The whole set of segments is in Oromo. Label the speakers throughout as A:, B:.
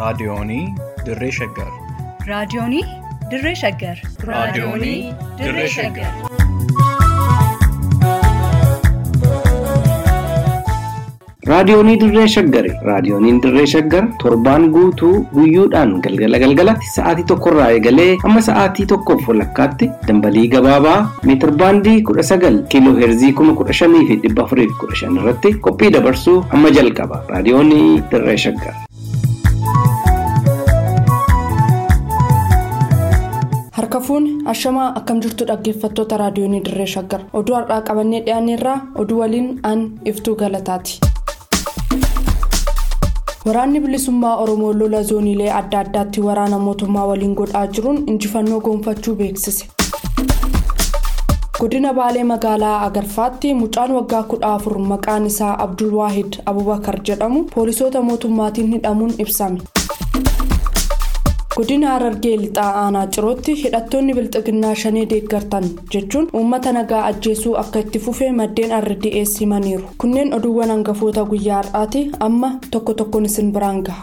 A: Raadiyoonii Dirree Shaggar.
B: Raadiyoonii Dirree Shaggar.
A: Raadiyoonii Dirree Shaggar.
C: Raadiyoonii Dirree Shaggari. Raadiyooniin Dirree Shaggar torbaan guutuu guyyoodhaan galgala galgalatti sa'aatii tokkorraa eegalee hamma sa'aatii tokkoof walakkaatti dambalii gabaabaa meetir baandii kudha sagal kiiloo heerzii kuma kudha shanii fi dhibba afurii fi kudha shan irratti qophii dabarsuu hamma jalqaba. Raadiyoonii Dirree Shaggar.
D: Harka fuuni ashamaa akkam jirtu dhaggeeffattoota raadiyoonii dirree shaggar oduu har'aa qabannee dhiyaanneerraa oduu waliin aan iftuu galataati. Waraanni bilisummaa Oromoo lola zooniilee adda addaatti waraana mootummaa waliin godhaa jiruun injifannoo goonfachuu beeksise. Godina Baalee magaalaa Agarfaatti mucaan waggaa kudha afur maqaan isaa Abdul Waahid Abubakar jedhamu poolisoota mootummaatiin hidhamuun ibsame. Godina Harargee lixaa aanaa cirootti hidhattoonni bilxiginnaa shanee deeggartan jechuun uummata nagaa ajjeesuu akka itti fufee maddeen RDS himaniiru. Kunneen oduuwwan hangafoota guyyaa har'aati amma tokko tokkoon isin biraan gaha.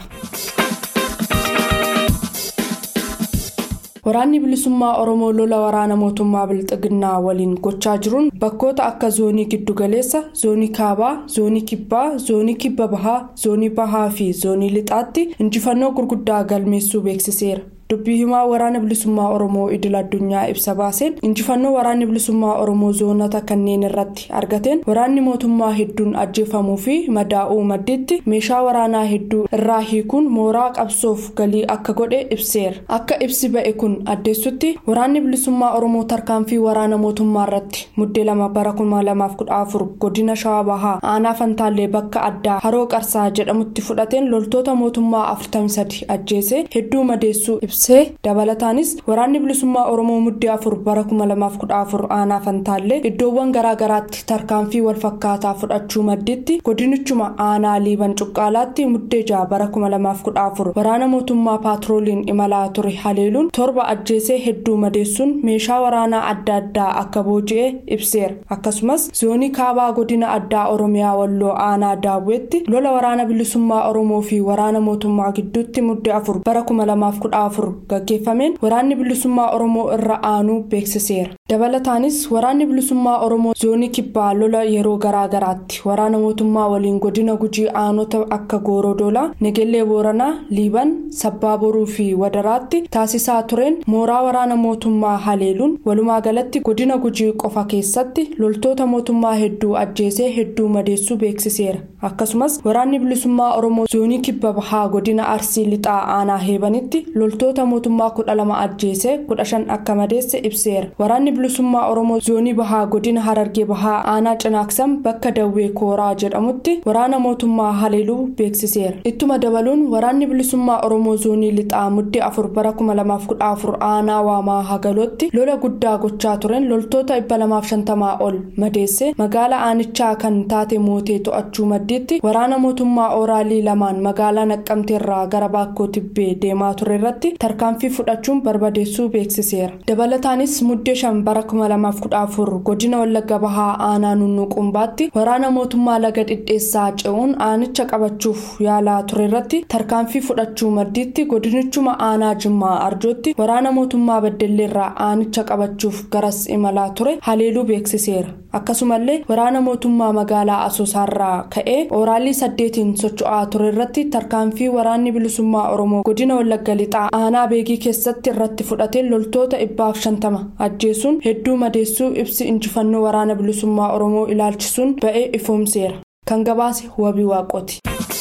D: Waraanni bilisummaa Oromoo lola waraana mootummaa bilxiginnaa waliin gochaa jiruun bakkoota akka zoonii giddugaleessa, zoonii kaabaa, zoonii kibbaa, zoonii kibba bahaa, zoonii bahaa fi zoonii lixaatti injifannoo gurguddaa galmeessuu beeksiseera. dubbii himaa waraana bilisummaa oromoo idil addunyaa ibsa baaseen injifannoo waraanni bilisummaa oromoo zoonota kanneen irratti argateen waraanni mootummaa hedduun ajjeefamuu fi madaa'uu madditti meeshaa waraanaa hedduu irraa hiikuun mooraa qabsoof galii akka godhe ibseera akka ibsi ba'e kun addeessutti waraanni bilisummaa oromoo tarkaanfii waraana mootummaa irratti muddee lama bara kuma lamaaf kudha afur godina shawaa bahaa aanaa fantaallee bakka addaa haroo qarsaa jedhamutti fudhateen loltoota mootummaa afurtamii sadi ajjeese hedduu madeessuu ibse. dabalataanis waraanni bilisummaa oromoo muddee afur bara kuma lamaaf kudha afur aanaa fantaallee iddoowwan garaagaraatti tarkaanfii walfakkaataa fudhachuu madditti godinichuma aanaa liiban cuqqaalaatti muddee ja'a bara kuma lamaaf kudha afur waraana mootummaa paatrooliin imalaa ture haleeluun torba ajjeesee hedduu madeessuun meeshaa waraanaa adda addaa akka booji'e ibseera akkasumas zoonii kaabaa godina addaa oromiyaa walloo aanaa daawwetti lola waraana bilisummaa oromoo fi waraana mootummaa gidduutti muddee afur bara kuma lamaaf kudha afur gaggeeffameen waraanni bilisummaa oromoo irra aanuu beeksiseera dabalataanis waraanni bilisummaa oromoo zoonii kibbaa lola yeroo garaagaraatti waraana mootummaa waliin godina gujii aanota akka goorodoolaa negellee booranaa liiban sabbaa boruu fi wadaraatti taasisaa tureen mooraa waraana mootummaa haleeluun walumaa galatti godina gujii qofa keessatti loltoota mootummaa hedduu ajjeesee hedduu madeessuu beeksiseera akkasumas waraanni bilisummaa oromoo zoonii kibba bahaa godina arsii lixaa aanaa heebanitti loltoota mootummaa kudha lama ajjeesee kudha shan akka madeesse ibseera waraanni bilisummaa oromoo zoonii bahaa godina harargee bahaa aanaa cinaaksam bakka dawwee kooraa jedhamutti waraana mootummaa haleeluu beeksiseera ittuma dabaluun waraanni bilisummaa oromoo zoonii lixaa muddee afur bara kuma lamaaf kudha afur aanaa waamaa hagalootti lola guddaa gochaa tureen loltoota dhibba lamaaf shantamaa ol madeesse magaalaa aanichaa kan taate mootee to'achuu maddiitti waraana mootummaa ooraalii lamaan magaalaa naqqamteerraa gara baakkoo tibbee deemaa ture irratti tarkaanfii fudhachuun barbadeessuu beeksiseera dabalataanis muddee shan bara kuma lamaaf kudha afur godina wallagga bahaa aanaa nunnuqumbaatti waraana mootummaa laga dhidheessaa ce'uun aanicha qabachuuf yaalaa ture irratti tarkaanfii fudhachuu maddiitti godinichuma aanaa jimmaa arjootti waraana mootummaa beddelleerraa aanicha qabachuuf garas imalaa ture haleeluu beeksiseera akkasumallee waraana mootummaa magaalaa asoosaarraa ka'ee ooraalii saddeetiin socho'aa ture irratti tarkaanfii waraanni bilisummaa oromoo godina wallagga lixaa aanaa beegii keessatti irratti fudhateen loltoota dhibbaaf shantama ajjeesuun hedduu madeessuu ibsi injifannoo waraana bilisummaa oromoo ilaalchisuun ba'ee ifoomseera kan gabaase wabii waaqooti.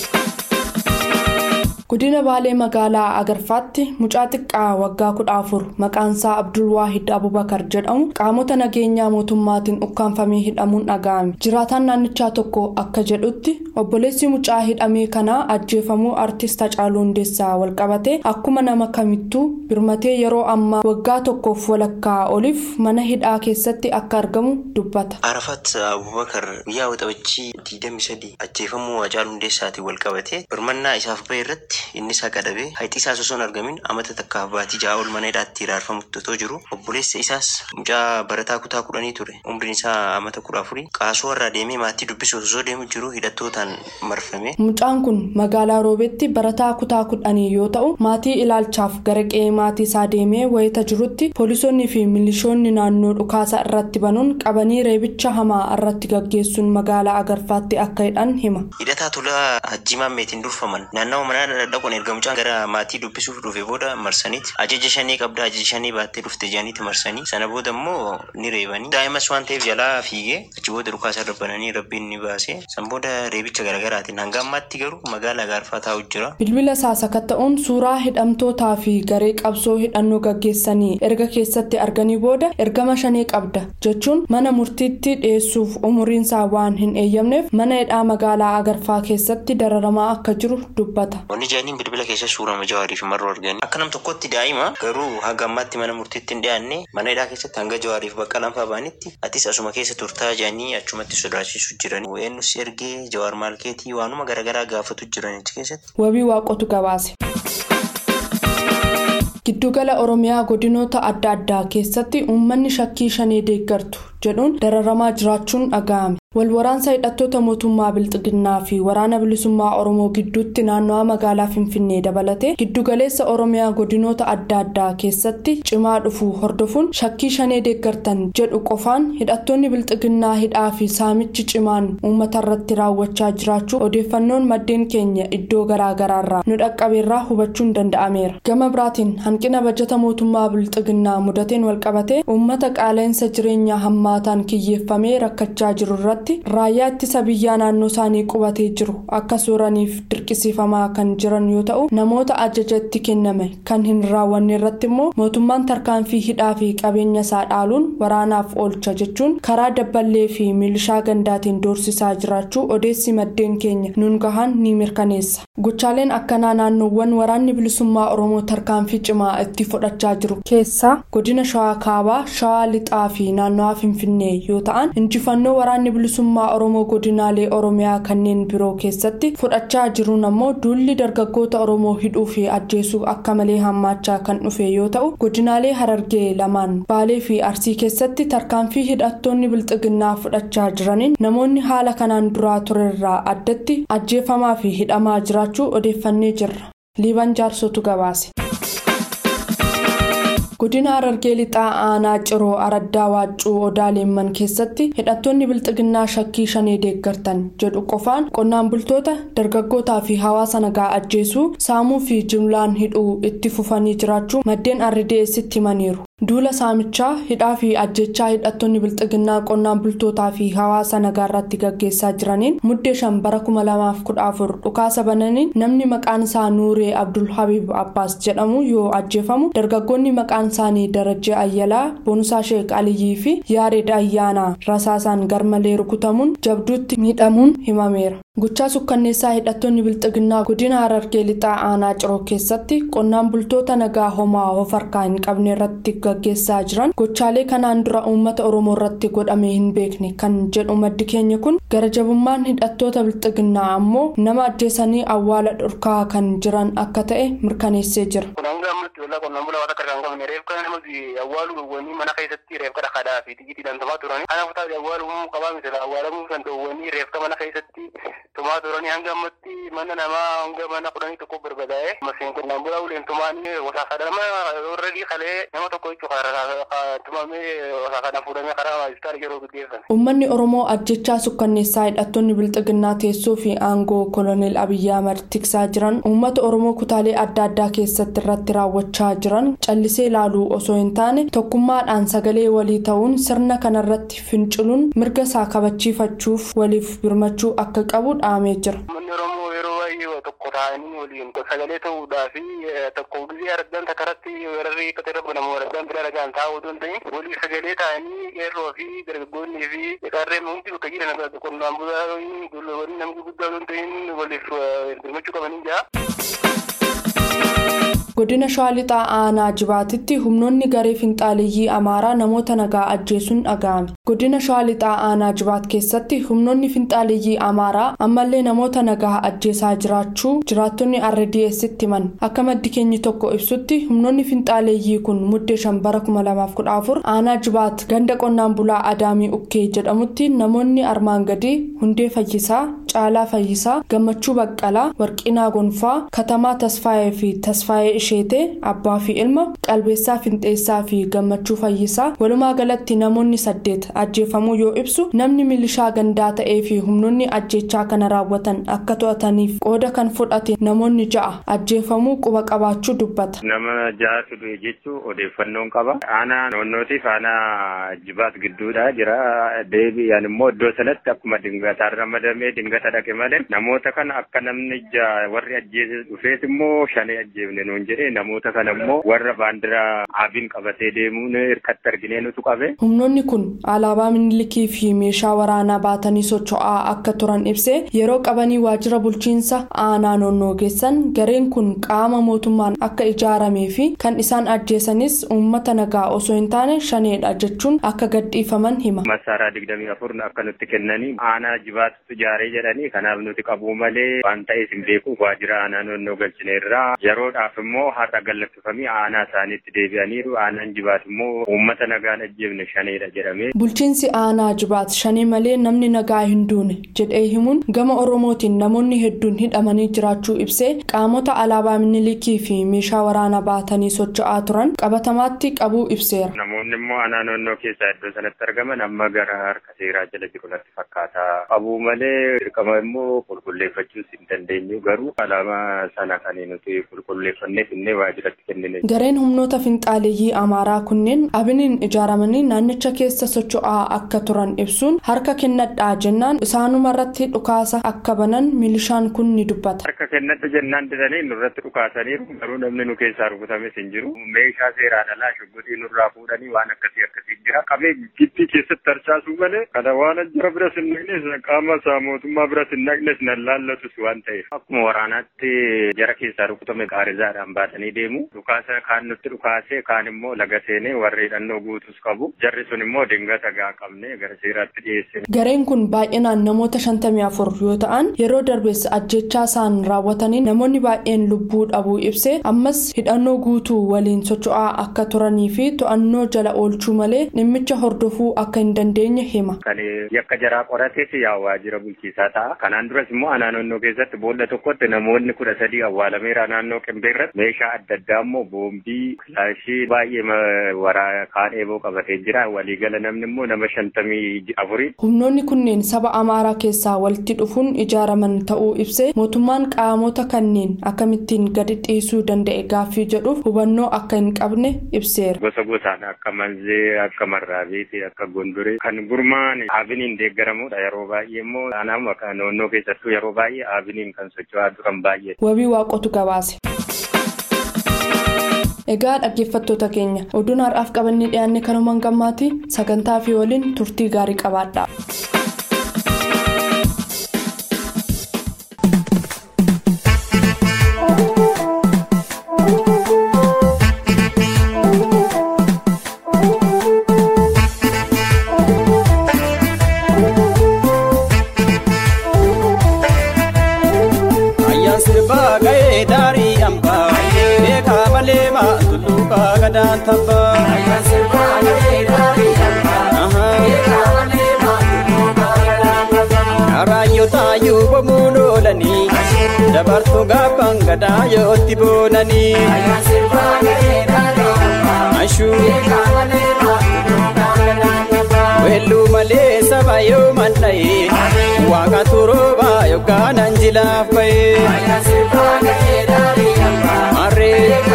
D: godina baalee magaalaa agarfaatti mucaa xiqqaa waggaa kudha afur maqaansaa abdul waahid abubakar jedhamu qaamota nageenyaa mootummaatiin ukkaanfamee hidhamuun dhaga'ame jiraataan naannichaa tokko akka jedhutti obboleessi mucaa hidhamee kanaa ajjeefamuu artist hacaaluu hundeessaa walqabatee akkuma nama kamittuu birmatee yeroo ammaa waggaa tokkoof walakkaa oliif mana hidhaa keessatti akka argamu dubbata.
E: arafat abubakar guyyaa waxabajjii 23 ajjeefamuu hacaaluu hundeessaatiin walqabatee birmannaa isaaf bahe irratti irratti inni isaa qadhabee hayti isaas osoo hin argamin amata takkaaf baatii ja'a ol mana hidhaatti hiraarfamutti otoo jiru obboleessa isaas mucaa barataa kutaa kudhanii ture umriin isaa amata kudha afurii qaasoo irraa deemee maatii dubbisuuf osoo deemu jiru hidhattootaan marfame.
D: Mucaan kun magaalaa roobetti barataa kutaa kudhanii yoo ta'u maatii ilaalchaaf gara qe'ee maatii isaa deemee wayita jirutti poolisoonni fi milishoonni naannoo dhukaasa irratti banuun qabanii reebicha hamaa irratti gaggeessuun magaalaa agarfaatti akka hidhan hima.
E: Hidhataa tola hajji maammeetiin durfaman naannawa mana dhaquun erga mucaan gara maatii dubbisuuf dhufe booda marsaniiti ajaja shanii qabda ajaja shanii baattee dhufte jedhaniiti marsanii sana booda immoo ni reebanii daa'imas waan ta'eef jalaa fiigee achi booda dhukaasa irra bananii rabbiin ni baase san booda reebicha garaagaraatiin hanga ammaatti garuu magaalaa gaarfaa taa'u jira.
D: Bilbila isaa sakatta'uun suuraa hidhamtootaa fi garee qabsoo hidhannoo gaggeessanii erga keessatti arganii booda ergama shanii qabda jechuun mana murtiitti dhiyeessuuf umuriinsaa waan hin eeyyamneef mana hidhaa magaalaa agarfaa keessatti dararamaa akka jiru dubbata.
E: Wanni jaaniin bilbila keessa suuraa jawaarii fi marroo arganii akka nam tokkotti daa'ima garuu hanga ammaatti mana murtiitti hin dhiyaanne mana hidhaa keessatti hanga jawaarii fi bakka lamfaa ba'anitti atis asuma keessa turtaa jaanii achumatti sodaachisu jiran eenyus ergee jawaar maalkeetii waanuma garaagaraa gaafatu jiran achi keessatti.
D: Wabii waaqotu gabaase. Giddugala Oromiyaa godinoota adda addaa keessatti uummanni shakkii shanii deeggartu jedhuun dararamaa jiraachuun dhaga'ame. Walwaraansa hidhattoota mootummaa Bilxiginnaa fi waraana bilisummaa Oromoo gidduutti naannawaa magaalaa Finfinnee dabalatee giddugaleessa Oromiyaa godinoota adda addaa keessatti cimaa dhufuu hordofuun shakkii shanee deeggartan jedhu qofaan hidhattoonni Bilxiginnaa hidhaa fi saamichi cimaan uummata irratti raawwachaa jiraachuu odeeffannoon maddeen keenya iddoo garaagaraarraa nu dhaqqabeerraa hubachuun danda'ameera. Gama biraatiin hanqina bajata mootummaa Bilxiginnaa mudateen walqabatee uummata qaala'insa jireenyaa hammaataan kiyyeeffamee rakkachaa jiru irratti. raayyaa ittisa biyyaa naannoo isaanii qubatee jiru akka sooraniif dirqisiifamaa kan jiran yoo ta'u namoota ajaja itti kenname kan hin raawwanne irratti immoo mootummaan tarkaanfii hidhaa fi qabeenya isaa dhaaluun waraanaaf oolcha jechuun karaa dabballee fi milishaa gandaatiin doorsisaa jiraachuu odeessi maddeen keenya nun gahan ni mirkaneessa gochaaleen akkanaa naannoowwan waraanni bilisummaa oromoo tarkaanfii cimaa itti fudhachaa jiru keessaa godina shawaa kaabaa shawaa lixaa fi naannawaa finfinnee yoo ta'an injifannoo waraanni bilisummaa oromoo godinaalee oromiyaa kanneen biroo keessatti fudhachaa jiruun ammoo duulli dargaggoota oromoo hidhuu fi ajjeesuu akka malee hammaachaa kan dhufe yoo ta'u godinaalee harargee lamaan baalee fi arsii keessatti tarkaanfii hidhattoonni bilxiginnaa fudhachaa jiraniin namoonni haala kanaan duraa turerraa addatti ajjeefamaa fi hidhamaa jiraachuu odeeffannee jirra liiban jaarsotu gabaase. godina harargee lixaa aanaa ciroo araddaa waaccuu odaa leemman keessatti hidhattoonni bilxiginnaa shakkii shanee deeggartan jedhu qofaan qonnaan bultoota dargaggootaa fi hawaasa nagaa ajjeesuu saamuu fi jimlaan hidhuu itti fufanii jiraachuu maddeen ardideessitti himaniiru. duula saamichaa hidhaa fi ajjechaa hidhattoonni bilxiginnaa qonnaan bultootaa fi hawaasa nagaa irratti gaggeessaa jiraniin muddee shan bara kuma lamaaf kudha afur dhukaasa bananiin namni maqaan isaa nuuree abdul habib abbaas jedhamu yoo ajjeefamu dargaggoonni maqaan isaanii darajjee ayyalaa boonsaa sheek aliyyii fi yaareed ayyaanaa rasaasaan garmalee rukutamuun jabduutti miidhamuun himameera. Gochaa sukkanneessaa hidhattoonni bilxiginnaa godina harargee lixaa aanaa ciroo keessatti qonnaan bultoota nagaa homaa of harkaa hin qabne irratti gaggeessaa jiran gochaalee kanaan dura uummata oromoo irratti godhamee hin beekne kan jedhu maddi keenya kun gara jabummaan hidhattoota bilxiginnaa ammoo nama ajjeesanii awwaala dhorkaa kan jiran akka ta'e mirkaneessee jira.
F: qonnaan bulaa waan akka kan qabne reef kana namatti awwaaluu dhowwanii mana keessatti reef kana kadhaa fi xiyyiitiidhaan tumaa turanii kanaaf taate awwaaluu qabaa miti awwaalamuu kan dhowwanii reef mana keessatti tumaa turanii hanga ammatti mana namaa hanga mana kudhanii tokko barbadaa'e masiin qonnaan bulaa uleen tumaanii wasaasadama warradii kalee nama tokko jechuu tumamee wasaasana fuudhamee karaa hospitaala yeroo gaggeessan.
D: Uummanni Oromoo ajjechaa sukkanneessaa hidhattoonni bilxiginnaa teessoo fi aangoo koloneel Abiyyi Ahmad tiksaa jiran uummata Oromoo kutaalee adda addaa keessatti irratti raawwachaa jiran callisee ilaaluu osoo hin taane tokkummaadhaan sagalee walii ta'uun sirna kanarratti finciluun mirga isaa kabachiifachuuf waliif birmachuu akka qabu dhaamee jira.
F: Uummanni Oromoo yeroo baay'ee tokko ta'anii waliin sagalee ta'uudhaa fi tokko gisee argan takkaratti warri qote irra banamu argan bira dhagaan taa'uu osoo hin ta'in walii sagalee ta'anii qeerroo fi dargaggoonni fi qarreen hundi bakka jiran qonnaan bulaa namni guddaa osoo hin ta'in waliif birmachuu qabanii jira.
D: godina shawaa lixaa aanaa jibaatitti humnoonni garee finxaaliyyii amaaraa namoota nagaa ajjeesuun dhaga'ame godina shawaa lixaa aanaa jibaat keessatti humnoonni finxaaliyyii amaaraa ammallee namoota nagaa ajjeesaa jiraachuu jiraattonni rdsitti himan akka maddi keenyi tokko ibsutti humnoonni finxaaliyyii kun muddee shan bara 2014 aanaa jibaat ganda qonnaan bulaa adaamii ukkee jedhamutti namoonni armaan gadii hundee fayyisaa caalaa fayyisaa gammachuu baqqalaa warqinaa gonfaa katamaa tasfaayee fi tasfaayee isheetee abbaa fi ilma qalbeessaa finxeessaa fi gammachuu fayyisaa walumaa galatti namoonni saddeet ajjeefamuu yoo ibsu namni milishaa gandaa ta'ee fi humnoonni ajjechaa kana raawwatan akka to'ataniif qooda kan fudhate namoonni ja'a ajjeefamuu quba qabaachuu dubbata.
G: nama ja'atu du'e jechuun odeeffannoon qaba aanaa noonnootiif aanaa jibaat gidduudha jira deebi'an immoo iddoo sanatti akkuma dingataan ramadamee dingata dhaqe malee namoota kana akka namni warri ajjeese dhufeet immoo shanee ajjeefne nuun jedhee namoota kana immoo warra baandiraa abiin qabatee deemuun hirkatti arginee nutu qabe.
D: humnoonni kun alaabaa minilikii fi meeshaa waraanaa baatanii socho'aa akka turan ibsee yeroo qabanii waajjira bulchiinsa aanaa noonnoo geessan gareen kun qaama mootummaan akka ijaaramee fi kan isaan ajjeesanis uummata nagaa osoo hin taane shaneedha jechuun akka gadhiifaman hima.
G: Masaaraa digdamii afur akka nutti kennanii aanaa jibaatutu ijaaree jedhanii kanaaf nuti qabuu malee waan ta'eef hin beeku waajjira aanaa noonnoo galchineerraa yeroodhaaf immoo har'a gallakkifamii aanaa isaaniitti deebi'aniiru aanaan jibaat immoo uummata nagaan ajjeefne shaneedha jedhamee.
D: Bulchiinsi aanaa jibaat shanee malee namni nagaa hin duune jedhee himuun gama oromootiin namoonni hedduun hidhamanii jiraachuu ibsee qaamota alaabaa minilikii fi meeshaa waraanaa baatanii socho'aa turan qabatamaatti qabuu ibseera.
G: Namoonni immoo aanaa noonnoo keessaa iddoo sanatti argaman amma gara harka seeraa jala jiru natti fakkaata. Qabuu malee dirqama immoo qulqulleeffachuus hin dandeenyu garuu alaabaa sana kan nuti qulqulleeffannee finnee waajjiratti kennine.
D: Gareen humnoota finxaaleeyyii Amaaraa kunneen abiniin ijaaramanii naannicha keessa socho'aa akka turan ibsuun harka kennadhaa jennaan isaanuma irratti dhukaasa akka banan milishaan kun ni dubbata.
G: Harka kennadha jennaan didanii nurratti dhukaasaniiru garuu namni nu keessaa rukutames hin jiru. Meeshaa seeraan alaa shugguxii nurraa fuudhanii waan akkasii akkasii jira. Qabee gittii keessatti harcaasuu malee kana waan jira bira sin naqnes qaama isaa mootummaa bira sin naqnes nan laallatus waan ta'eef. Akkuma waraanaatti jara keessaa rukutame qaarizaadhaan baatanii deemu. Dhukaasa kaan nutti dhukaasee kaan immoo laga seenee warri hidhannoo guutus qabu. Jarri sun immoo dingata gaa qabne gara seeraatti dhiyeessine.
D: Gareen kun baay'inaan namoota shantamii afur yoo ta'an yeroo darbees ajjechaa isaan raawwatanii namoonni baay'een lubbuu dhabuu ibsee ammas hidhannoo guutuu waliin socho'aa akka turanii fi to'annoo jala oolchuu malee dhimmicha hordofuu akka hin dandeenye hima.
G: Kan yakka jaraa qorateef yaa waajjira bulchiisaa ta'a. Kanaan duras immoo aanaa noonnoo keessatti boolla tokkotti namoonni kudha sadii awwaalameera naannoo qimbeerratti meeshaa adda addaa immoo boombii kilaashii baay'ee waraa kaan eeboo qabatee jira. Waliigala namni immoo nama shantamii afurii.
D: Humnoonni kunneen saba Amaaraa keessaa walitti dhufuun ijaaraman ta'uu ibsee mootummaan qaamota kanneen akkamittiin gadi dhiisuu danda'e gaaffii jedhuuf hubannoo akka hin qabne ibseera.
G: Gosa gosaan akka manzee akka marraabeeti akka gondoree kan gurmaan abiniin deeggaramudha yeroo baay'ee immoo anaama noonnoo keessattuu yeroo baay'ee abiniin kan socho'aa turan baay'ee.
D: Wabii waaqotu gabaase. Egaa dhaggeeffattoota keenya oduun har'aaf qabannee dhiyaanne kanumaan gammaati sagantaa fi waliin turtii gaarii qabaadha.
H: Raayyootaayyuu bomuun oolanii dabartuu gaaffaan gadaa yootti boonanii. Weelluu malee saba yoo mandha'ee waaqatu roobaa yookaan anjilaaf ba'ee. Marree.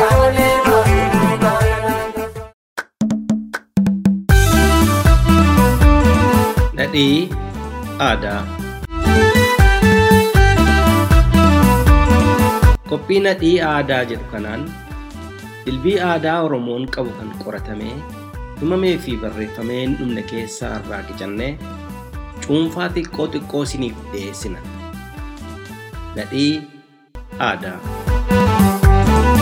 C: Dhadhii aadaa. Qophii nadhii aadaa jedhu kanaan dilbii aadaa Oromoon qabu kan qoratamee himamee fi barreeffamee hin dhumne keessaa irraa qicannee cuunfaa xiqqoo xiqqoo isiniif dhiyeessina. Nadhii aadaa.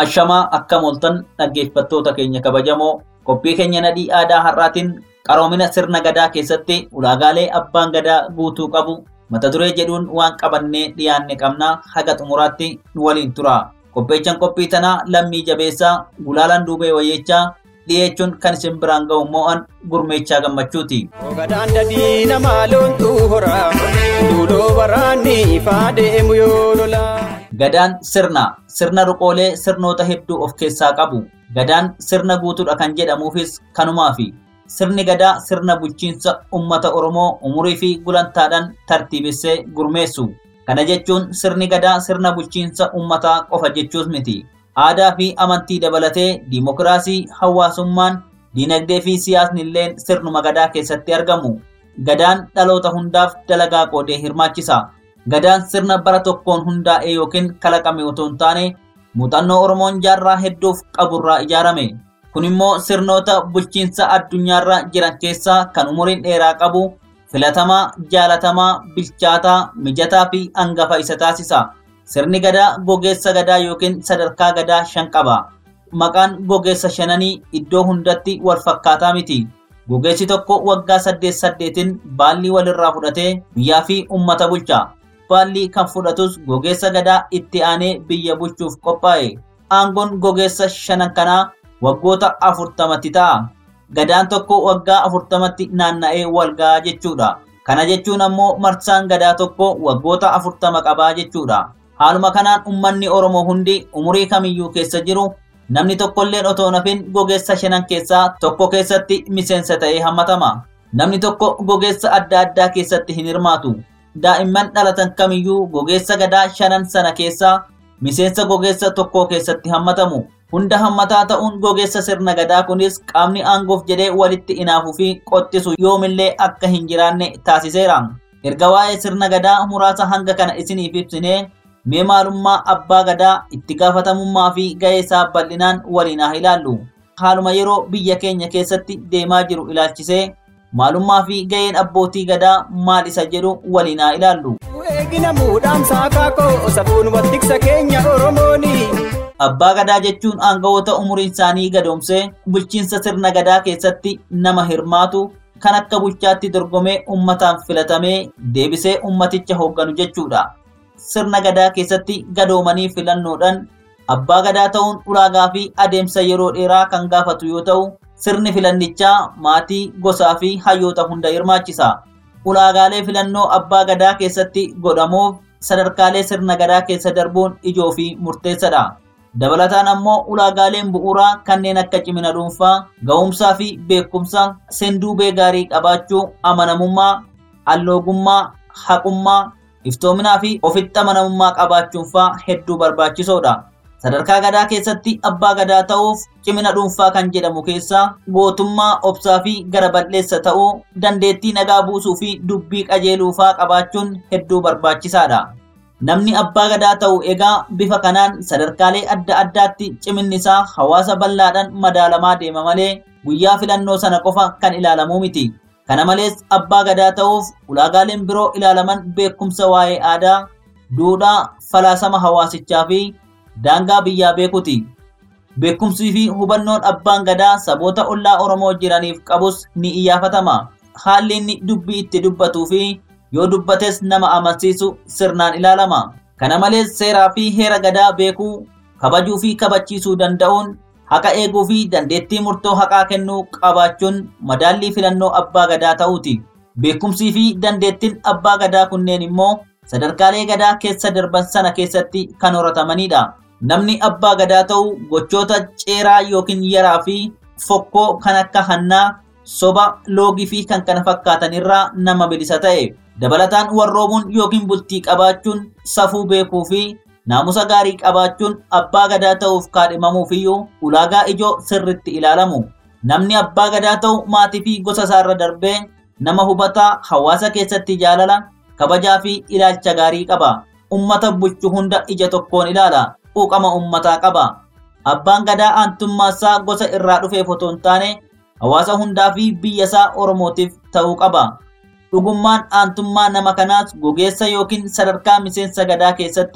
I: Ashamaa akkam ooltan dhaggeeffattoota keenya kabajamoo qophii keenya nadhii aadaa har'aatiin qaroomina sirna gadaa keessatti ulaagaalee abbaan gadaa guutuu qabu mata duree jedhuun waan qabannee dhiyaanne qabnaa haga xumuraatti nu waliin tura. Qopheechaan qophii tanaa lammii jabeessaa gulaalaan duubee wayyeechaa dhiyeechuun kan isin biraan ga'u mo'an gurmeechaa gammachuuti.
H: Gadaan dadii nama loontuu hora duudoo waraanni ifaa deemu yoo lola.
I: Gadaan sirna sirna ruqoolee sirnoota hedduu of keessaa qabu. Gadaan sirna guutuudha kan jedhamuufis kanumaafi. Sirni gadaa sirna bulchiinsa uummata Oromoo umurii fi gulantaadhaan tartiibessee gurmeessu. Kana jechuun sirni gadaa sirna bulchiinsa uummataa qofa jechuus miti. Aadaa fi amantii dabalatee diimokiraasii, hawaasummaan, diinagdee fi siyaasni illee sirnuma gadaa keessatti argamu. Gadaan dhaloota hundaaf dalagaa qoodee hirmaachisa. Gadaan sirna bara tokkoon hundaa'e yookiin kalaqame otoo hin taane muuxannoo Oromoon jaarraa hedduuf qaburraa ijaarame. Kun immoo sirnoota bulchiinsa addunyaarra jiran keessaa kan umuriin dheeraa qabu filatamaa, jaalatamaa, bilchaataa, mijataa fi hangafa isa taasisa. Sirni gadaa gogeessa gadaa yookiin sadarkaa gadaa shan qaba. Maqaan gogeessa shananii iddoo hundatti wal fakkaataa miti. Gogeessi tokko waggaa saddeet saddeetiin baallii walirraa fudhatee biyyaa fi uummata bulcha. Baallii kan fudhatus gogeessa gadaa itti aanee biyya bulchuuf qophaa'e. Aangoon gogeessa shanan kanaa waggoota afurtamatti ta'a. Gadaan tokko waggaa afurtamatti naanna'ee wal ga'a jechuudha. Kana jechuun ammoo marsaan gadaa tokko waggoota afurtama qabaa jechuudha. Haaluma kanaan uummanni Oromoo hundi umurii kamiyyuu keessa jiru namni tokkolleen otoo nafin gogeessa shanan keessaa tokko keessatti miseensa ta'ee hammatama. Namni tokko gogeessa adda addaa keessatti hin hirmaatu. Daa'imman dhalatan kamiyyuu gogeessa gadaa shanan sana keessaa miseensa gogeessa tokkoo keessatti hammatamu. Hunda hammataa ta'uun gogeessa sirna gadaa kunis qaamni aangoof jedhee walitti inaafuu fi qottisu yoomillee akka hin jiraanne taasiseera. Erga waa'ee sirna gadaa muraasa hanga kana isiniif ibsinee mee maalummaa abbaa gadaa itti gaafatamummaa fi ga'ee isaa bal'inaan waliin haa ilaallu. Haaluma yeroo biyya keenya keessatti deemaa jiru ilaalchisee maalummaa fi ga'een abbootii gadaa maal isa jedhu waliin haa ilaallu.
H: Eegina muudhaan saakaakoo safuun wattiksa keenya Oromooni.
I: Abbaa gadaa jechuun aangawoota umuriin isaanii gadoomsee bulchiinsa sirna gadaa keessatti nama hirmaatu kan akka bulchaatti dorgomee ummataan filatamee deebisee ummaticha hoogganu jechuudha. Sirna gadaa keessatti gadoomanii filannoodhaan abbaa gadaa ta'uun ulaagaa fi adeemsa yeroo dheeraa kan gaafatu yoo ta'u sirni filannichaa maatii gosaa fi hayyoota hunda hirmaachisa. Ulaagaalee filannoo abbaa gadaa keessatti godhamuuf sadarkaalee sirna gadaa keessa darbuun ijoo fi murteessadha. Dabalataan ammoo ulaagaaleen bu'uuraa kanneen akka cimina dhuunfaa, ga'umsaa fi beekumsa, seenduubee gaarii qabaachuu, amanamummaa, alloogummaa, haqummaa, iftoominaa fi ofitti amanamummaa qabaachuun faa hedduu barbaachisoodha. Sadarkaa gadaa keessatti abbaa gadaa ta'uuf cimina dhuunfaa kan jedhamu keessaa gootummaa, obsaa fi gara bal'eessa ta'uu, dandeettii nagaa buusuu fi dubbii qajeeluu faa qabaachuun hedduu barbaachisaadha. Namni abbaa gadaa ta'u egaa bifa kanaan sadarkaalee adda addaatti ciminni isaa hawaasa bal'aadhaan madaalamaa deema malee guyyaa filannoo sana qofa kan ilaalamuu miti. Kana malees abbaa gadaa ta'uuf ulaagaaleen biroo ilaalaman beekumsa waa'ee aadaa, duudhaa, falaasama hawaasichaa fi daangaa biyyaa beekuti. Beekumsii fi hubannoon abbaan gadaa saboota ollaa Oromoo jiraniif qabus ni iyyafatama. Haalli inni dubbii itti dubbatuu fi yoo dubbates nama amansiisu sirnaan ilaalama. Kana malees seeraa fi heera gadaa beekuu, kabajuu fi kabachiisuu danda'uun, haqa eeguu fi dandeettii murtoo haqaa kennuu qabaachuun madaallii filannoo abbaa gadaa ta'uuti. Beekumsii fi dandeettiin abbaa gadaa kunneen immoo sadarkaalee gadaa keessa darban sana keessatti kan horatamanidha. Namni abbaa gadaa ta'u gochoota ceeraa yookiin yaraa fi fokkoo kan akka hannaa, soba, loogii fi kan kana fakkaatan irraa nama bilisa ta'e. Dabalataan warroomuun yookiin bultii qabaachuun safuu beekuu fi naamusa gaarii qabaachuun abbaa gadaa ta'uuf kaadhimamuuf iyyuu ulaagaa ijoo sirritti ilaalamu. Namni abbaa gadaa ta'u maatii fi gosa isaarra darbee nama hubataa hawaasa keessatti jaalala, kabajaa fi ilaalcha gaarii qaba. Ummata bulchu hunda ija tokkoon ilaala. Quuqama ummataa qaba. Abbaan gadaa aantummaasaa gosa irraa dhufeef otoo hin taane hawaasa hundaa fi biyya isaa Oromootiif ta'uu qaba. Dhugummaan aantummaa nama kanaas gogeessa yookiin sadarkaa miseensa gadaa keessatti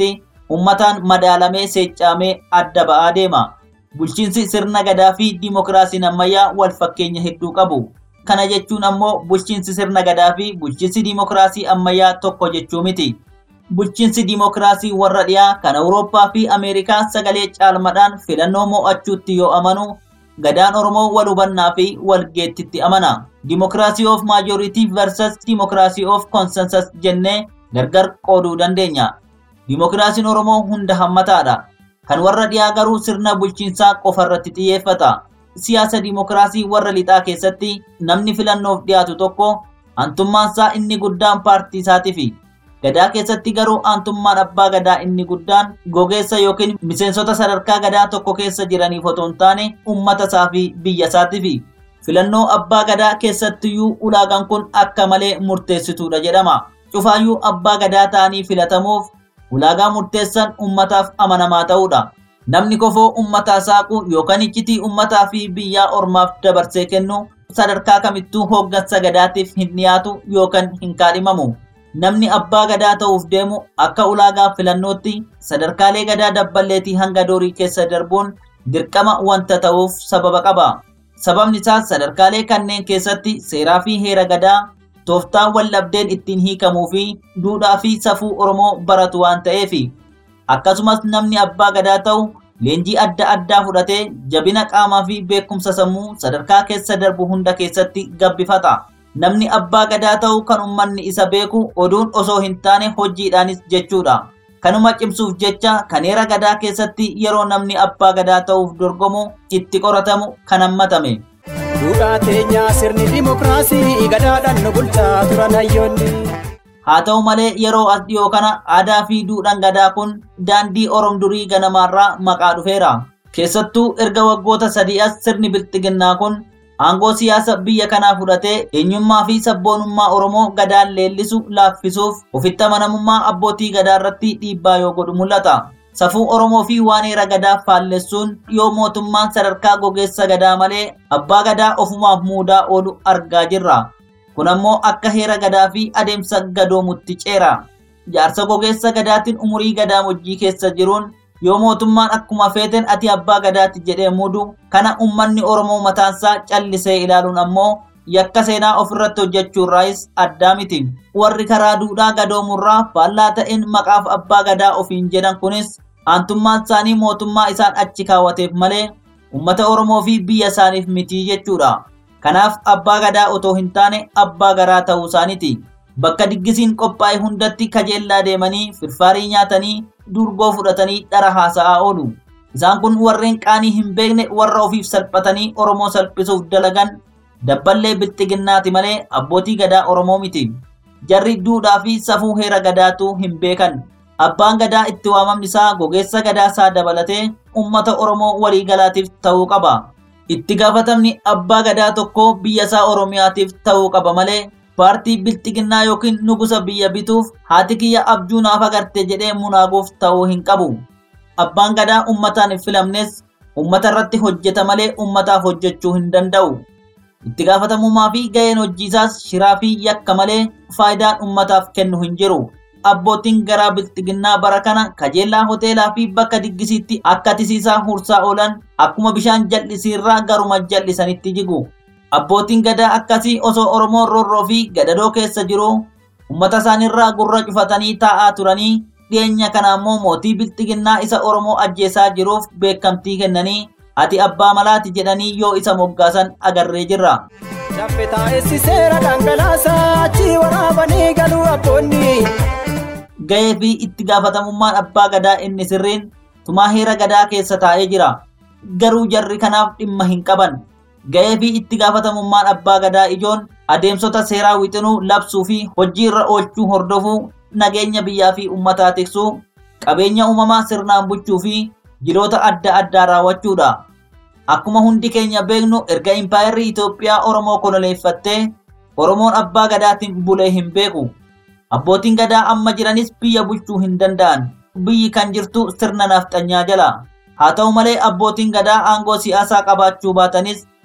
I: ummataan madaalamee seeccamee adda ba'aa deema. Bulchiinsi sirna gadaa fi dimokiraasiin ammayyaa wal fakkeenya hedduu qabu. Kana jechuun ammoo bulchiinsi sirna gadaa fi bulchiinsi dimokiraasii ammayyaa tokko jechuu miti. Bulchiinsi dimokiraasii warra dhiyaa kan Awurooppaa fi Ameerikaa sagalee caalmadhaan filannoo mo'achuutti yoo amanu gadaan Oromoo wal hubannaa fi wal geettitti amana. Dimokiraasii of maajoritii versus dimokiraasii of consensus jennee gargar qooduu dandeenya. Dimokiraasiin Oromoo hunda hammataadha. Kan warra dhiyaa garuu sirna bulchiinsaa qofarratti xiyyeeffata. Siyaasa dimokiraasii warra lixaa keessatti namni filannoof dhiyaatu tokko aantummaansaa inni guddaan paartii isaatiifi. Gadaa keessatti garuu aantummaan abbaa gadaa inni guddaan gogeessa yookiin miseensota sadarkaa gadaa tokko keessa jiraniif otoo hin taane uummata isaa fi biyya isaatiifi. Filannoo abbaa gadaa keessattiyyuu ulaagaan kun akka malee murteessituudha jedhama. Cufaayyuu abbaa gadaa ta'anii filatamuuf ulaagaa murteessan uummataaf amanamaa ta'uudha. Namni kofoo uummataa saaqu yookaan iccitii uummataa fi biyyaa ormaaf dabarsee kennu sadarkaa kamittuu hooggansa gadaatiif hin dhiyaatu yookaan hin kaadhimamu. Namni abbaa gadaa ta'uuf deemu akka ulaagaa filannootti sadarkaalee gadaa dabballeetii hanga doorii keessa darbuun dirqama wanta ta'uuf sababa qaba. Sababni isaas sadarkaalee kanneen keessatti seeraa fi heera gadaa tooftaa wallabdeen ittiin hiikamuu fi duudhaa fi safuu Oromoo baratu waan ta'eefi. Akkasumas namni abbaa gadaa ta'u leenjii adda addaa fudhatee jabina qaamaa fi beekumsa sammuu sadarkaa keessa darbu hunda keessatti gabbifata. Namni abbaa gadaa ta'u kan uummanni isa beeku oduun osoo hin taane hojiidhaanis jechuudha. Kanuma cimsuuf jecha kan heera gadaa keessatti yeroo namni abbaa gadaa ta'uuf dorgomu itti qoratamu kan hammatame.
H: Duudhaa teenyaa sirni dimokiraasii gadaadhaan nu bulchaa turan hayyoonni.
I: Haa ta'u malee yeroo as dhiyoo kana aadaa fi duudhaan gadaa kun daandii Oromoo durii ganamaarraa maqaa dhufeera. Keessattuu erga waggoota sadii as sirni bilxiginnaa kun aangoo siyaasa biyya kanaa fudhatee eenyummaa fi sabboonummaa Oromoo gadaan leellisu laaffisuuf ofitti amanamummaa abbootii gadaa irratti dhiibbaa yoo godhu mul'ata. Safuu Oromoo fi waan heera gadaa faallessuun yoo mootummaan sadarkaa gogeessa gadaa malee abbaa gadaa ofumaaf muudaa oolu argaa jirra. Kun ammoo akka heera gadaa fi adeemsa gadoomutti ceera. Jaarsa gogeessa gadaatiin umurii gadaa hojii keessa jiruun yoo mootummaan akkuma feeten ati abbaa gadaatti jedhee muudu kana ummanni Oromoo mataansaa callisee ilaaluun ammoo yakka seenaa ofirratti hojjechuurraayis addaa miti. Warri karaa duudhaa gadoomurraa faallaa ta'een maqaaf abbaa gadaa ofiin jedhan kunis aantummaan isaanii mootummaa isaan achi kaawwateef malee uummata Oromoo fi biyya isaaniif miti jechuudha. Kanaaf abbaa gadaa otoo hin taane abbaa garaa ta'uu isaaniiti. Bakka diggisiin qophaa'e hundatti kajeellaa deemanii firfaarii nyaatanii durgoo fudhatanii dhara haasa'aa oolu. Isaan kun warreen qaanii hin beekne warra ofiif salphatanii Oromoo salphisuuf dalagan dabballee bilxiginnaati malee abbootii gadaa Oromoo miti. Jarri duudhaa fi safuu heera gadaatu hin beekan. Abbaan gadaa itti waamamni isaa gogeessa gadaa isaa dabalatee uummata Oromoo waliigalaatiif ta'uu qaba. Itti gaafatamni abbaa gadaa tokko biyya isaa Oromiyaatiif ta'uu qaba malee paartii bilxiginnaa yookiin nugusa biyya bituuf haati kiyya abjuu naaf agarte jedhee munaaguuf ta'uu hin qabu. Abbaan gadaa uummataan hin filamnes uummata irratti hojjeta malee uummataaf hojjechuu hin danda'u. Itti gaafatamummaa fi ga'een hojiisaas shiraa fi yakka malee faayidaan uummataaf kennu hin jiru. Abbootiin garaa bilxiginnaa bara kana kajeellaa hoteelaa fi bakka diggisiitti akka tisiisaa hursaa oolan akkuma bishaan jal'isiirraa garuma jal'isanitti jigu. Abbootiin gadaa akkasii osoo Oromoon roorroo fi gadadoo keessa jiru uummata isaaniirraa gurra cufatanii taa'aa turanii dhiyeenya kana ammoo mootii bilxiginnaa isa Oromoo ajjeesaa jiruuf beekamtii kennanii ati abbaa malaati jedhanii yoo isa moggaasan agarree jirra.
H: Chaffe taa'essi seera dhangalaasaa achi waraabanii galuu abboonni.
I: Ga'ee fi itti gaafatamummaan abbaa gadaa inni sirriin tumaa heera gadaa keessa taa'ee jira. Garuu jarri kanaaf dhimma hin qaban. Ga'ee fi itti gaafatamummaan abbaa gadaa ijoon adeemsota seeraa wixinuu labsuu fi hojii irra oolchuu hordofuu nageenya biyyaa fi uummataa tiksuu qabeenya uumamaa sirnaan bulchuu fi jiroota adda addaa raawwachuudha. Akkuma hundi keenya beeknu erga impaayerri Itoophiyaa Oromoo koloneeffattee Oromoon abbaa gadaatiin bulee hin beeku. Abbootiin gadaa amma jiranis biyya bulchuu hin danda'an. Biyyi kan jirtu sirna nafxanyaa jala. Haa ta'u malee abbootiin gadaa aangoo siyaasaa qabaachuu baatanis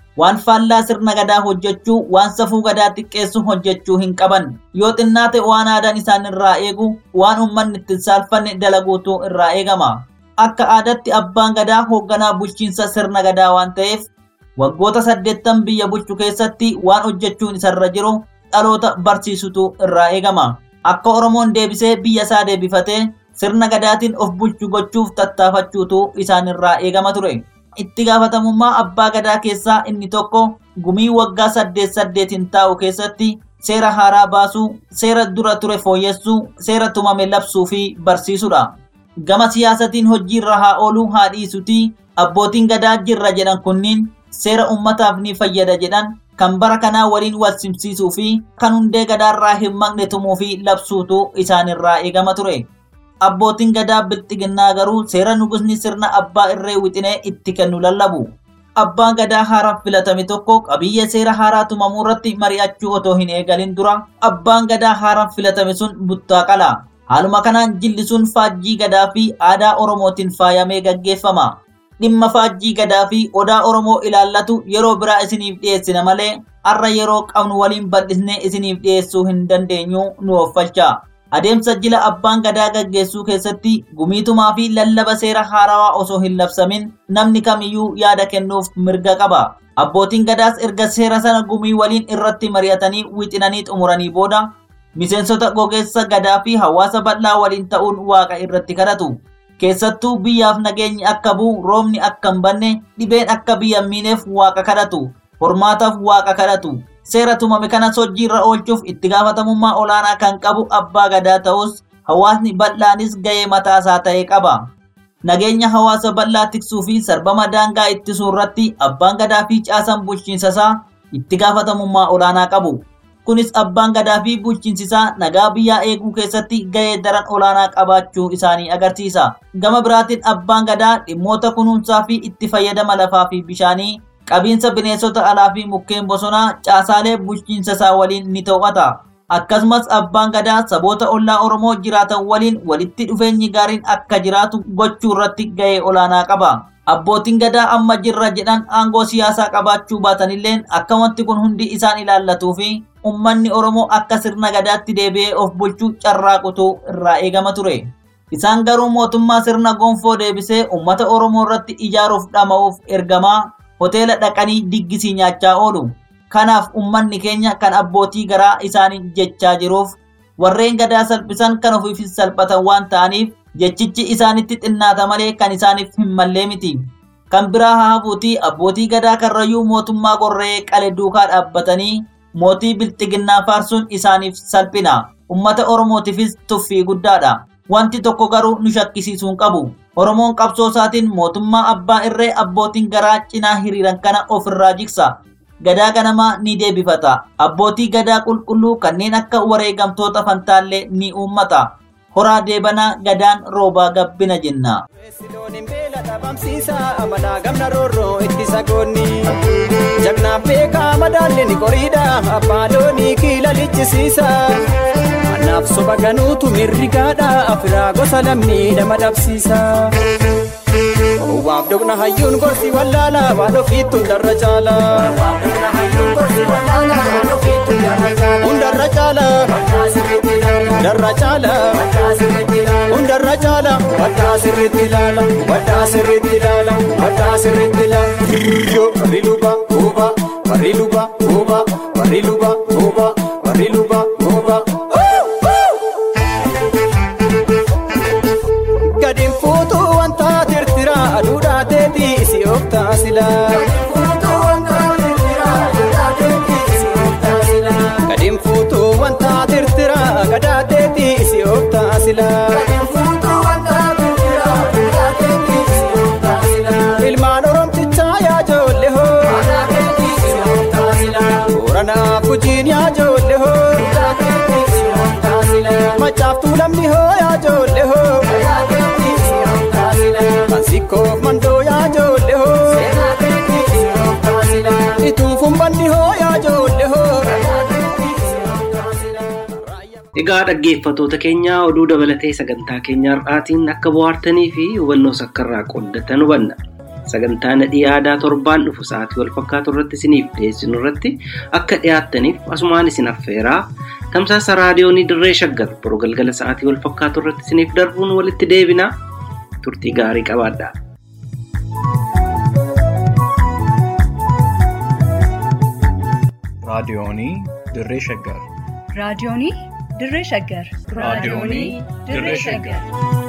I: waan faallaa sirna gadaa hojjechuu waan safuu gadaa xiqqeessu hojjechuu hin qaban yoo xinnaate waan aadaan isaan irraa eegu waan ummanni ittiin saalfanne dalaguutu irraa eegama akka aadatti abbaan gadaa hoogganaa bulchiinsa sirna gadaa waan ta'eef waggoota saddeettan biyya bulchu keessatti waan hojjechuun isarra jiru dhaloota barsiisutu irraa eegama akka oromoon deebisee biyya isaa deebifatee sirna gadaatiin of bulchu gochuuf tattaafachuutu isaan irraa eegama ture itti gaafatamummaa abbaa gadaa keessaa inni tokko gumii waggaa saddeet saddeetiin taa'u keessatti seera haaraa baasuu seera dura ture fooyyessuu seera tumame labsuu fi barsiisudha gama siyaasatiin hojiirra haa ooluu haa dhiisuti abbootiin gadaa jirra jedhan kunniin seera ummataaf ni fayyada jedhan kan bara kanaa waliin wal simsiisuu fi kan hundee gadaarraa hin maqne tumuu fi labsuutu isaanirraa eegama ture. Abbootiin gadaa bilxiginnaa garuu seera nugusni sirna abbaa irree wixinee itti kennu lallabu. Abbaan gadaa haaraan filatame tokko qabiyyee seera haaraa tumamuu irratti mari'achuu otoo hin eegalin dura abbaan gadaa haaraan filatame sun buttaa qala. Haaluma kanaan jilli sun faajjii gadaa fi aadaa Oromootiin faayamee gaggeeffama. dhimma faajjii gadaa fi odaa oromoo ilaallatu yeroo biraa isiniif dhiyeessina malee har'a yeroo qabnu waliin bal'isnee isiniif dhiyeessuu hin dandeenyu nu offalcha. Adeemsa jila abbaan gadaa gaggeessuu keessatti gumiitumaa fi lallaba seera haarawaa osoo hin labsamin namni kamiyyuu yaada kennuuf mirga qaba. Abbootiin gadaas erga seera sana gumii waliin irratti mari'atanii wixinanii xumuranii booda miseensota gogeessa gadaa fi hawaasa bal'aa waliin ta'uun waaqa irratti kadhatu. keessattuu biyyaaf nageenyi akka bu'u roobni akka hin banne dhibeen akka biyya miineef waaqa kadhatu hormaataaf waaqa kadhatu seera tumame kanas hojiirra oolchuuf itti gaafatamummaa olaanaa kan qabu abbaa gadaa ta'us hawaasni bal'aanis ga'ee mataasaa ta'e qaba. Nageenya hawaasa bal'aa tiksuu fi sarbama daangaa ittisuu irratti abbaan gadaa fi caasaan bulchiinsasaa itti gaafatamummaa olaanaa qabu. kunis abbaan gadaa fi bulchiinsisaa nagaa biyyaa eeguu keessatti ga'ee daran olaanaa qabaachuu isaanii agarsiisa. Gama biraatiin abbaan gadaa dhimmoota kunuunsaa fi itti fayyadama lafaa fi bishaanii qabiinsa bineensota alaa fi mukkeen bosonaa caasaalee bulchiinsasaa waliin ni to'ata. Akkasumas abbaan gadaa saboota ollaa Oromoo jiraatan waliin walitti dhufeenyi gaariin akka jiraatu gochuu irratti ga'ee olaanaa qaba. Abbootiin gadaa amma jirra jedhan aangoo siyaasaa qabaachuu baatanilleen akka wanti kun hundi isaan ilaallatuu fi ummanni Oromoo akka sirna gadaatti deebi'ee of bulchuu carraaqutu irraa eegama ture. Isaan garuu mootummaa sirna gonfoo deebisee uummata Oromoo irratti ijaaruuf dhama'uuf ergamaa hoteela dhaqanii diggisii nyaachaa oolu. Kanaaf ummanni keenya kan abbootii garaa isaanii jechaa jiruuf warreen gadaa salphisan kan ofiifis salphatan waan ta'aniif jechichi isaanitti xinnaata malee kan isaaniif hin mallee miti. Kan biraa haa hafuuti abbootii gadaa karrayyuu mootummaa gorree qale duukaa dhaabbatanii mootii bilxiginnaa faarsuun isaaniif salphina. Ummata Oromootiifis tuffii guddaadha. Wanti tokko garuu nu shakkisiisuu qabu. Oromoon qabsoo isaatiin mootummaa abbaa irree abbootiin garaa cinaa hiriiran kana ofirraa jigsa. Gadaa ganamaa ni deebifata. Abbootii gadaa qulqulluu kanneen akka wareegamtoota fantaallee ni uummata. Horaa deebanaa gadaan roobaa gabbina jenna.
H: dhabamsiisa amanaa gamna roorroo itti sagoonni jagnaaf beekaa madaalli ni qoriidha abbaa loonii kiila lichisiisa anaaf soba ganuutu mirrigaadha afiraa gosa lamni nama dhabsiisa. Waaf dogna hayyuun gorsi wallaala waan ofiittu darra caala. Hundarra caala. Darra caala. Hundarra caala. Waddaa sirriitti ilaala. Waddaa sirriitti ilaala. Waddaa sirriitti ilaala. Yoo warri luba gooba. Warri luba gooba. Warri luba gooba. Warri luba gooba. Gadiin fuutuu wanta tirtira aduudhaa teetii isi of taasila. Gadiin fuutuu wanta tirtira gadaa teetii isi of taasila. Ilmaan oromtichaa yaa ijoollee hoo. Booranaa fujiin yaa ijoollee hoo. Macaaftuu lamni hoo yaa ijoollee hoo. Ansikoof mandoo yaa ijoollee hoo. Ituufuun banni hoo yaa ijoollee hoo.
C: Egaa dhaggeeffattoota keenya oduu dabalatee sagantaa keenya har'aatiin akka bohaartanii fi hubannoo sakkarraa qooddatan hubanna. sagantaa nadhii aadaa torbaan dhufu sa'aatii wal fakkaatu irratti isiniif dhiyeessinu irratti akka dhiyaattaniif asumaan isin affeeraa tamsaasa raadiyoonii dirree shaggar boroo galgala sa'aatii wal fakkaatu irratti isiniif darbuun walitti deebinaa turtii gaarii qabaadhaa.
A: raadiyoonii dirree shaggar
B: raadiyoonii dirree shaggar
A: raadiyoonii dirree shaggar